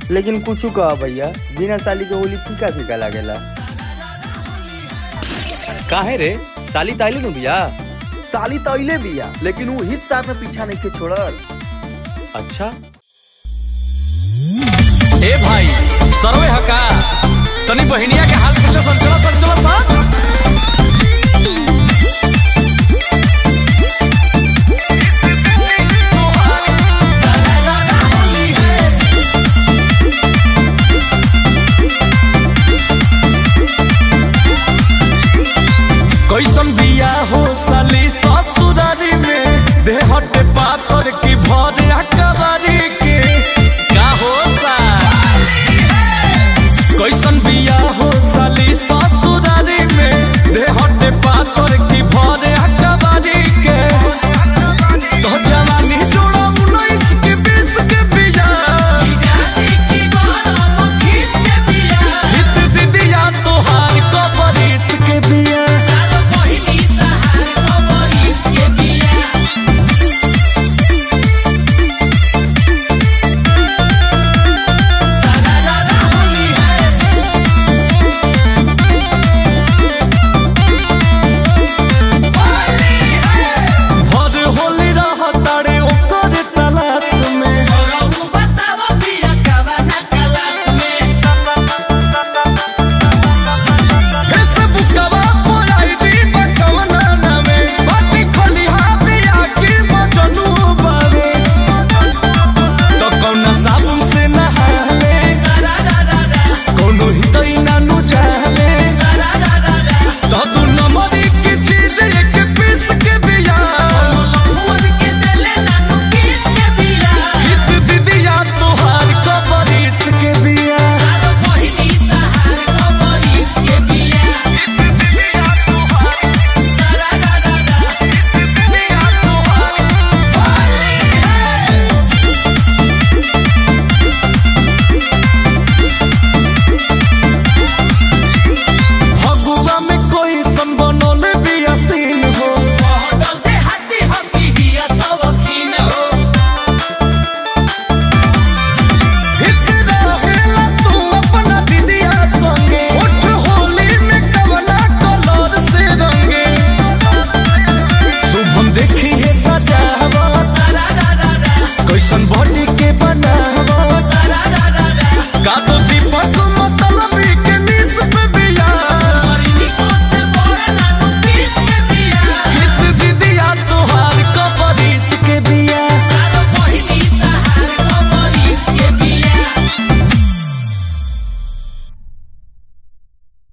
लेकिन कुछ कह भैया बिना साली के होली फीका फीका लागेला काहे रे साली ताइली नु बिया साली तो अइले बिया लेकिन वो हिस्सा में पीछा नहीं के छोड़ल अच्छा ए भाई सरवे हका तनी बहिनिया के हाल पूछो संचला संचला सा